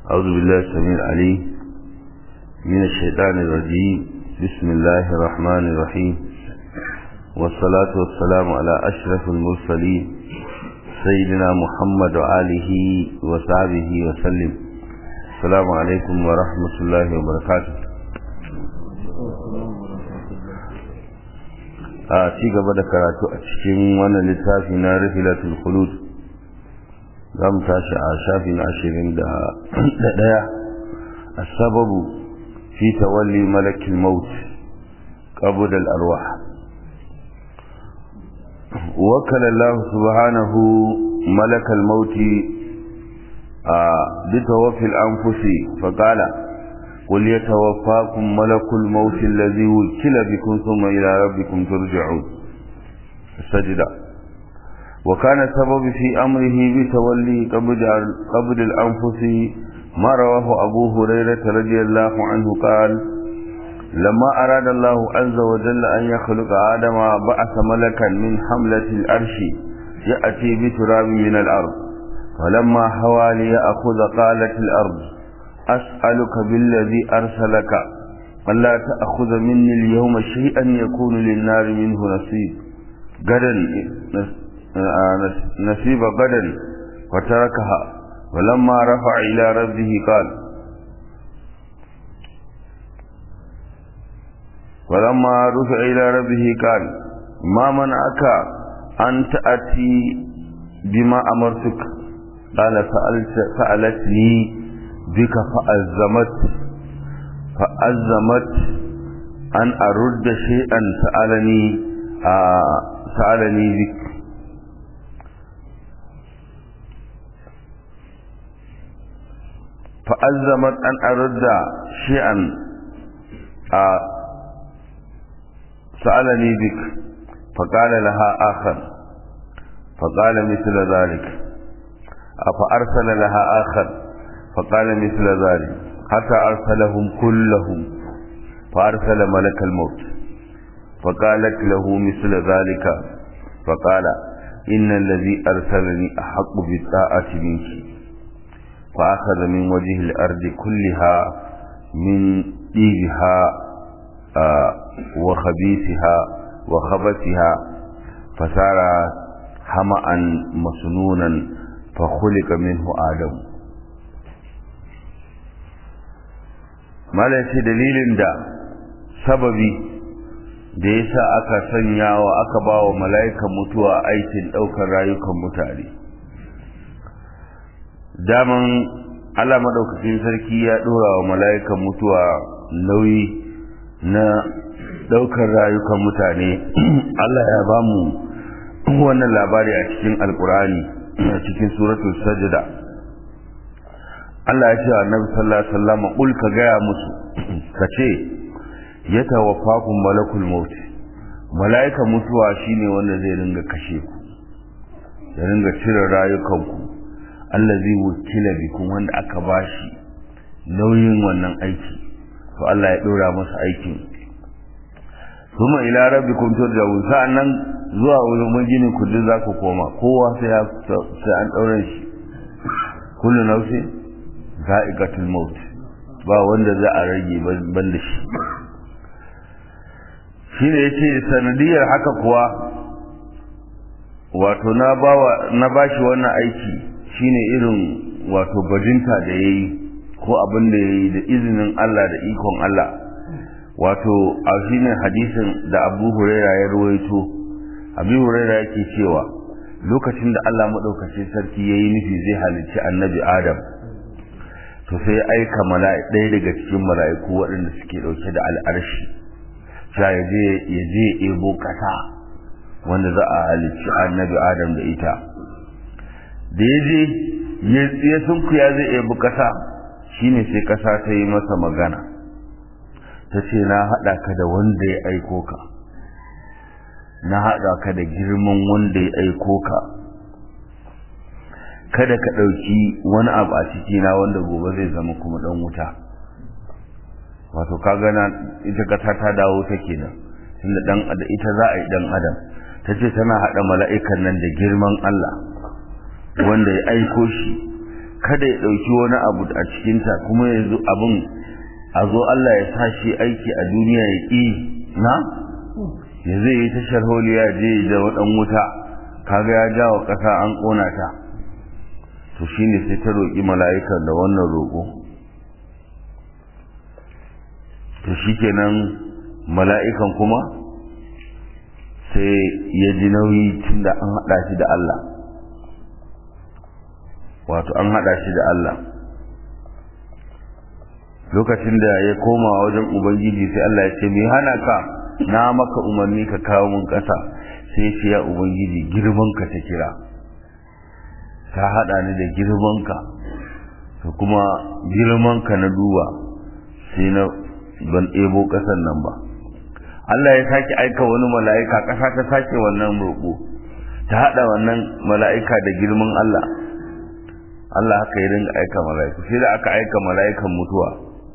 أعوذ بالله السميع العليم من الشيطان الرجيم بسم الله الرحمن الرحيم والصلاة والسلام على أشرف المرسلين سيدنا محمد وآله وصحبه وسلم السلام عليكم ورحمة الله وبركاته a ci gaba da karatu a cikin wannan littafi na rifilatul khulud za mu tashi a shafi na ashirin da ɗaya a sababu fi tawalli malakil maut qabd al arwah وكل الله سبحانه ملك الموت بتوفي الأنفس فقال قل يتوفاكم ملك الموت الذي وكل بكم ثم إلى ربكم ترجعون السجدة وكان السبب في أمره بتولي قبض, قبض الأنفس ما رواه أبو هريرة رضي الله عنه قال لما أراد الله عز وجل أن يخلق آدم بعث ملكا من حملة الأرش يأتي بتراب من الأرض فلما هوى ليأخذ قالت الأرض أسألك بالذي أرسلك ألا تأخذ مني اليوم شيئا يكون للنار منه نصيب غدا نصيب غدا وتركها ولما رفع إلى ربه قال ولما رفع إلى ربه قال ما منعك أن تأتي بما أمرتك قال سألت سألتني بك فأزمت فأزمت أن أرد شيئا سألني آه سألني بك فأزمت أن أرد شيئا آه سألني بك فقال لها آخر فقال مثل ذلك فأرسل لها آخر فقال مثل ذلك حتى أرسلهم كلهم فأرسل ملك الموت فقالت له مثل ذلك فقال إن الذي أرسلني أحق بالطاعة منك فأخذ من وجه الأرض كلها من ديبها آه وخبيثها وخبثها فصار حمأ مسنونا فخلق منه آدم mala ce dalilin da sababi da ya sa aka sanya wa aka ba wa mala'ikan mutuwa aikin ɗaukar rayukan mutane daman Allah maɗaukacin sarki ya ɗora wa mala'ikan mutuwa nauyi na ɗaukar rayukan mutane Allah ya ba mu wannan labari a cikin alkurani a cikin suratul sajda Allah ya ce wa Annabi sallallahu alaihi wasallam kul ka gaya musu kace ya tawaffakum malakul maut malaika mutuwa shine wanda zai ringa kashe ku ya ringa cire rayukan ku allazi wukila bikum wanda aka bashi nauyin wannan aiki to Allah ya dora masa aikin kuma ila rabbikum turja'un sa'annan zuwa wurin maginin ku duk za ku koma kowa sai ya sai an daure shi kullu nafsin za'iqatul maut ba wanda za a rage ban da shi shine yace sanadiyar haka kuwa wato na bawa na bashi wannan aiki shine irin wato bajinta da yayi ko abin da yayi da izinin Allah da ikon Allah wato a shine hadisin da Abu Huraira ya ruwaito Abu Huraira yake cewa lokacin da Allah madaukakin sarki yayi nufi zai halicci Annabi Adam to sai aika mala'i ɗaya daga cikin mala'iku waɗanda suke ɗauke da al'arshi cewa ya je ya je ebo ƙasa wanda za a halicci Annabi Adam da ita da ya je ya sunkuya zai ebi ƙasa shine sai ƙasa ta yi masa magana ta ce na haɗa ka da wanda ya aiko ka na haɗa ka da girman wanda ya aiko ka kada ka ɗauki wani abu a cikina wanda gobe zai zama kuma ɗan wuta wato ka gana ita kasa ta dawo ta kenan tunda dan ita za a yi dan adam ta ce tana haɗa mala'ikan nan da girman Allah wanda ya aiko shi kada ya ɗauki wani abu a cikinta kuma yanzu abin a zo Allah ya sa shi aiki a duniya ya ƙi na ya zai yi tashar holiya je da waɗan wuta kaga ya jawo ƙasa an ƙona ta to shine sai ta roƙi mala'ikan da wannan roƙo to shikenan mala'ikan kuma sai ya ji nauyi tun da an haɗa shi da Allah wato an haɗa shi da Allah lokacin da ya koma wajen ubangiji sai Allah ya ce me hana ka na maka umarni ka kawo mun ƙasa sai ce ya ubangiji girman ka ta kira ta haɗa ni da girman ka to kuma girman ka na duba sai na ban ɗebo ƙasan nan ba Allah ya sake aika wani mala'ika ƙasa ta sake wannan roƙo ta haɗa wannan mala'ika da girman Allah Allah haka ya dinga aika mala'iku sai da aka aika mala'ikan mutuwa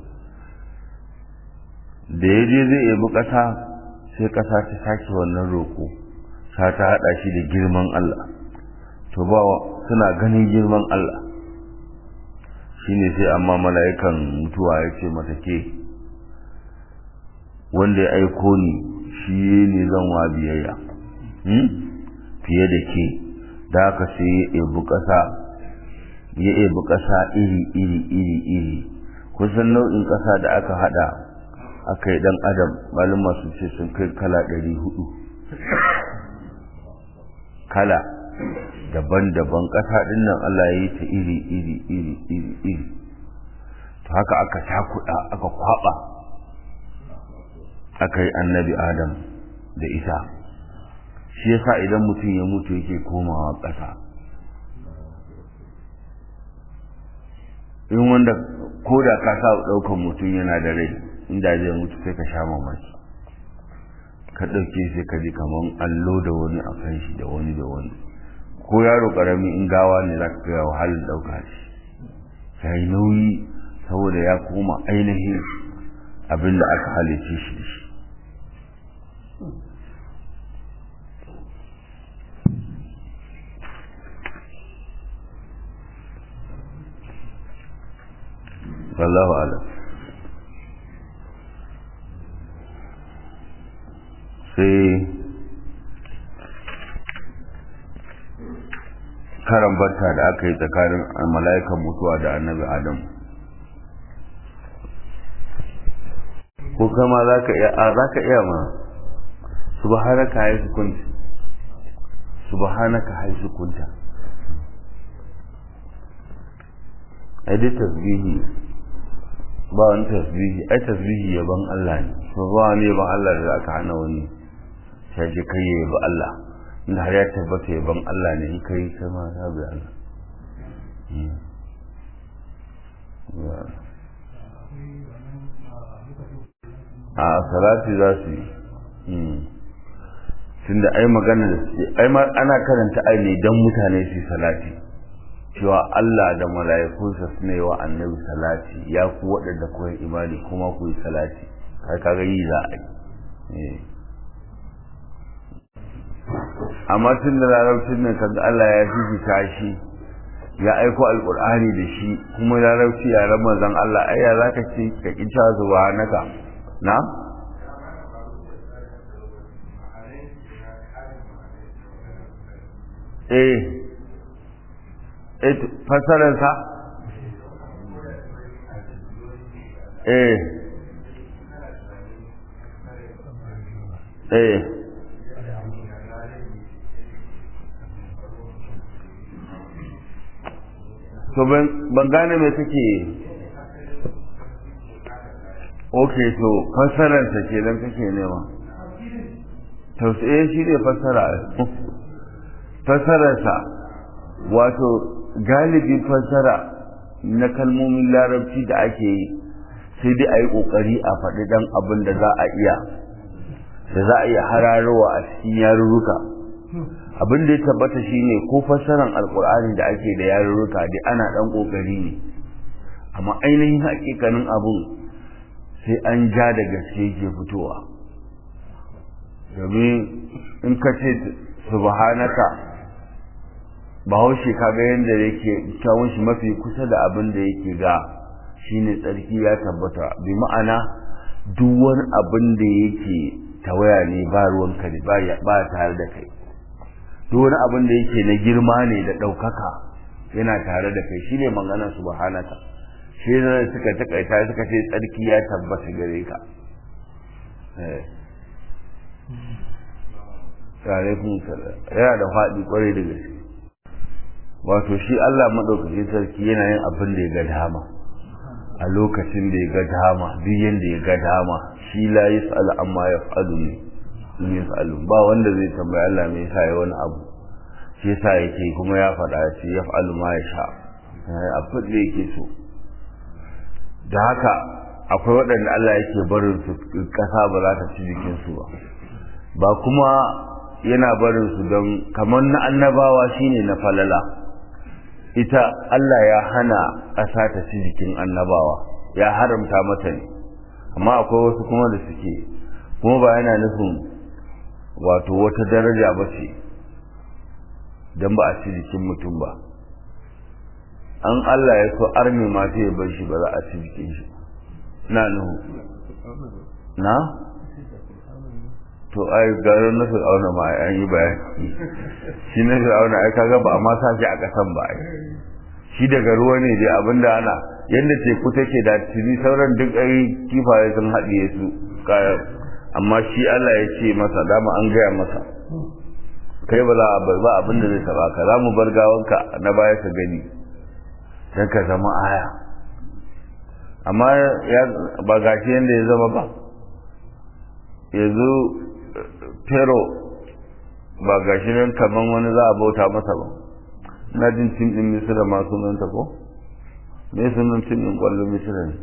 da ya je zai yabi ƙasa sai ƙasa ta sake wannan roƙo ta ta haɗa shi da girman Allah to ba suna ganin girman Allah shine sai amma mala'ikan mutuwa ya ce mata ke wanda ya aiko ni shi ne zan wa biyayya fiye da ke da aka sai ya ebi ƙasa ya ebi ƙasa iri iri iri iri kusan nau'in ƙasa da aka hada aka yi ɗan adam malin masu ce sun kai kala ɗari hudu kala daban-daban ƙasa ɗin nan Allah ya yi ta iri iri iri iri iri to haka aka cakuɗa aka kwaɓa aka yi annabi adam da isa shi yasa idan mutum ya mutu yake komawa ƙasa in wanda ko da ka sa ɗaukan mutum yana da rai inda zai mutu sai ka sha mamaki ka ɗauke sai ka ji kamar allo da wani a kan shi da wani da wani ko yaro ƙarami in gawa ne za ka ga wahalar ɗauka shi ya yi nauyi saboda ya koma ainihin abin da aka halice shi da shi wallahu alam sai karan barta da aka yi tsakanin mala'ikan mutuwa da annabi adam ko kama za ka iya a za ka iya ma subhanaka haisu kunta subhanaka haisu kunta ai dai tasbihi ba wani tasbihi ai tasbihi yaban Allah ne so ba wani yaban Allah da aka hana wani sai je kai ya yabi Allah inda har ya tabbata yaban Allah ne in kai kai ma ka bi Allah a salati za su yi tunda ai magana da su ai ana karanta ai ne don mutane su salati cewa Allah da mala'ikunsa suna yi wa annabi salati ya ku waɗanda kuwa imani kuma ku yi salati kai kaga yi za a yi amma tun da larabcin nan kaga Allah ya fifita shi ya aiko alkur'ani da shi kuma larabci ya ran manzon Allah ai ya zaka ce ka kinta zuwa naka na eh fasararsa eh eh to ban gane mai take ok to fasararsa ke don kake nema tausaye shi ne fasara fasararsa wato galibin fassara na kalmomin larabci da ake yi sai dai a yi ƙoƙari a faɗi ɗan abin da za a iya da za a iya hararowa a cikin yarurruka abin da ya tabbata shine ko fassaran alƙur'ani da ake da yarurruka dai ana ɗan ƙoƙari ne amma ainihin hakikanin abun sai an ja da gaske ke fitowa domin in ka ce subhanaka bahaushe kaga yadda yake kyawun shi mafi kusa da abin da yake ga shine tsarki ya tabbata bi ma'ana duk wani abin da yake tawaya ne ba ruwan ka ba ba tare da kai duk wani abin da yake na girma ne da ɗaukaka yana tare da kai shine magana subhanaka shi ne suka takaita suka ce tsarki ya tabbata gare ka eh alaikum salam yana da faɗi kwarai da gaske wato shi Allah madaukakin sarki yana yin abin da ya ga dama a lokacin da ya ga dama duk yanda ya ga dama shi la yas'al amma yaf'alu ne in yas'alu ba wanda zai tambayi Allah me yasa ya wani abu shi yasa yake kuma ya faɗa shi yaf'alu ma yasha abin da yake so da haka akwai waɗanda Allah yake barin su ƙasa ba za ta ci jikinsu ba ba kuma yana barin su don kamar na annabawa shine na falala ita Allah ya hana ƙasa ta ci jikin annabawa ya haramta mata ne amma akwai wasu kuma da suke kuma ba yana nufin wato wata daraja ba ce don ba a ci jikin mutum ba an Allah ya so arme ma sai ya bar shi ba za a ci jikin shi na nuhu na to ai garin na fir'auna ma an yi bayani shi na fir'auna ai kaga ba a ma sa shi a kasan ba ai shi daga ruwa ne dai abinda ana yadda teku take da tuni sauran duk ai kifaye sun haɗiye su kayan amma shi Allah ya ce masa dama an gaya masa kai ba za a bar ba abinda zai taba ka za mu bar gawanka na baya ka gani dan ka zama aya amma ya ba gashi yadda ya zama ba yanzu pero ba gashi nan kaman wani za a bauta masa ba na jin tim din misira ma sunanta ko me sunan tim din kwallo misira ne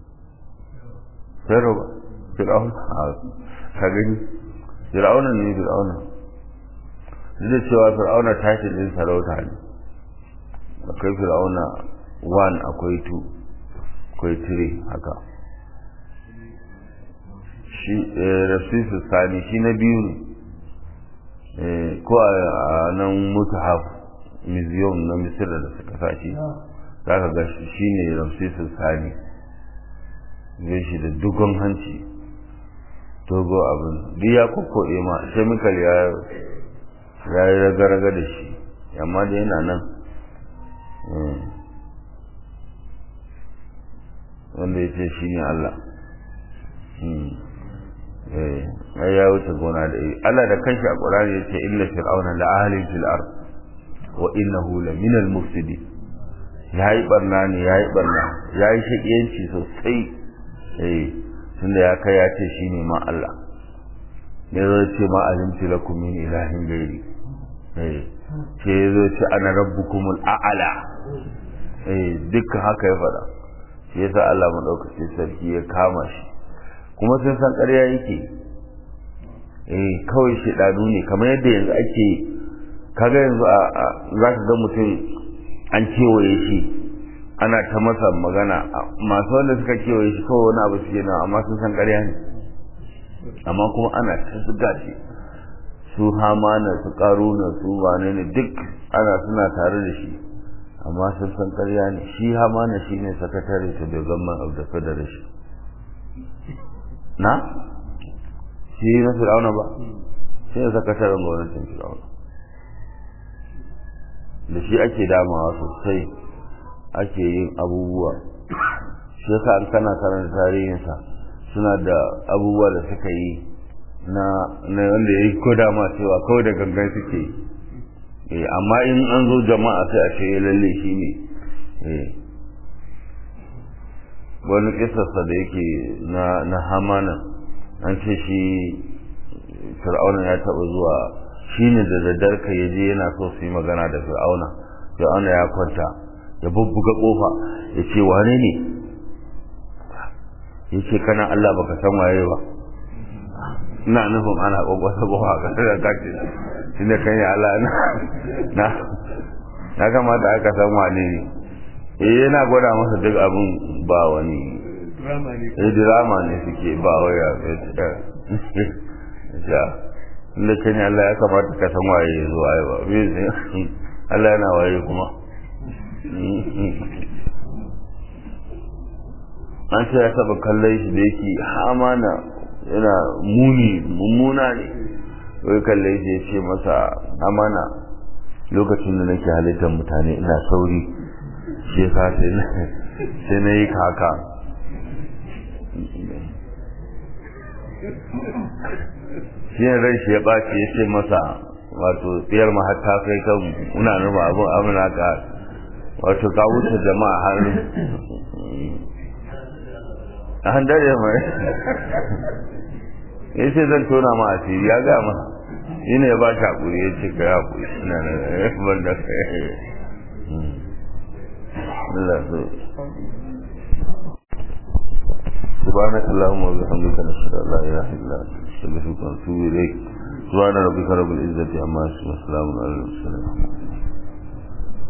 pero ba fir'aun ka gani fir'auna ne fir'auna duk da cewa fir'auna tashi din sarauta ne akwai fir'auna 1 akwai 2 akwai 3 haka shi rasisu sani shi na biyu ne ko a nan mutahaf museum na misira da suka sashi za ka ga shi ne rasisu sani zai shi da dugon hanci togo abin duk ya kokkoɗe ma chemical ya yi raga-raga da shi amma da yana nan wanda ya ce shi ne Allah ai ya wuce gona da iri Allah da kanshi a Qur'ani yace inna fir'auna la'alin fil ard wa innahu la min al mufsidin yayi barna ne yayi barna yayi shakiyanci sosai eh tunda ya kai ya ce shine ma Allah ne zai ce ma alimti lakum min ilahin gairi eh ce zai ce ana rabbukumul a'la eh dukkan haka ya faɗa shi yasa Allah madaukakin sarki ya kama shi kuma sun san ƙarya yake eh kawai shedanu ne kamar yadda yanzu ake kaga yanzu a za ka ga mutum an kewaye shi ana ta masa magana masu wanda suka kewaye shi kawai wani abu suke nan amma sun san ƙarya ne amma kuma ana ta zuga shi su hamana su karuna su wane ne duk ana suna tare da shi amma sun san ƙarya ne shi hamana shi ne sakatare to the government of the federation na shi na fir'auna ba shi ne sakataren gwamnatin fir'auna da shi ake damawa sosai ake yin abubuwa shi yasa an kana karanta tarihinsa suna da abubuwa da suka yi na wanda ya yi ko dama cewa kawai da gangan suke yi amma in an zo jama'a sai a ce lalle shi ne wani kisarsa da yake na hamana an ce shi fir'auna ya taɓa zuwa shi ne da daddar ka yaje yana so su yi magana da fir'auna fir'auna ya kwanta ya bubbuga kofa ya ce wane ne ya ce kana Allah baka san waye ba ina nufin ana kwakwasa kofa ka da kace shi ne kan ya Allah na na kamata aka san wane ne eh yana gwada masa duk abin ba wani eh drama ne suke ba waya ya inda kan Allah ya kamata ka san waye ya zo ai ba me Allah yana waye kuma an ce ya taba kallon shi da yake hamana yana muni mummuna ne wai kallon shi ya ce masa amana lokacin da nake halittar mutane ina sauri shi ya sai na yi kaka shi yin ran shi ya ɓaci ya ce masa wato tsayar ma har ta kai kan muna nufa abin amina ka wato ka wuce jama'a har a handar ya mai ya ce zan tona ma asiri ya ga masa shi ne ya ba shi haƙuri ya ce ka yi haƙuri ina na ban da Allah so سبحانك اللهم وبحمدك نشهد ان لا اله الا انت نستغفرك ونتوب اليك سبحان ربك رب العزه عما يصفون وسلام على المرسلين